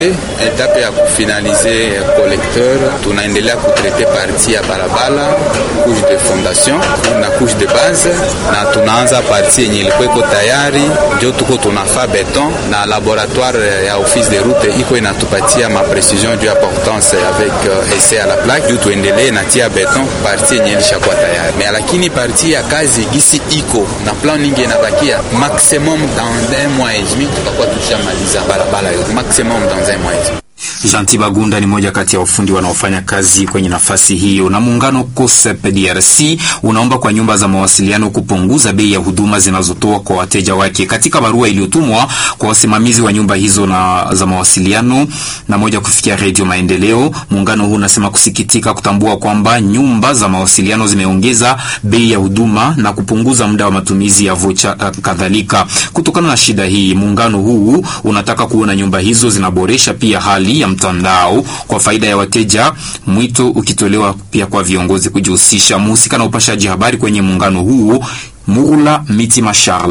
Etape ya kufinalize collecteur, tunaendelea kutrete parti ya barabara, couche de fondation na couche de base, na tunaanza parti yenye ilikuwa iko tayari, njo tuko tunafa beton na laboratoire ya office de route iko inatupatia ma precision du importance avec uh, essai à la plaque juu tuendelee na tia beton parti yenye ilishakuwa tayari me, lakini parti ya kazi gisi iko na plan ningi inabakia maximum dans un mois et demi tutakuwa tushamaliza barabara yote maximum dans un mois et demi. Janti Bagunda ni moja kati ya wafundi wanaofanya kazi kwenye nafasi hiyo. Na muungano COSEP DRC unaomba kwa nyumba za mawasiliano kupunguza bei ya huduma zinazotoa kwa wateja wake. Katika barua iliyotumwa kwa wasimamizi wa nyumba hizo na za mawasiliano na moja kufikia Redio Maendeleo, muungano huu unasema kusikitika kutambua kwamba nyumba za mawasiliano zimeongeza bei ya huduma na kupunguza muda wa matumizi ya vocha kadhalika. Kutokana na shida hii, muungano huu unataka kuona nyumba hizo zinaboresha pia hali ya mtandao kwa faida ya wateja, mwito ukitolewa pia kwa viongozi kujihusisha. Mhusika na upashaji habari kwenye muungano huu Murula Mitima Charles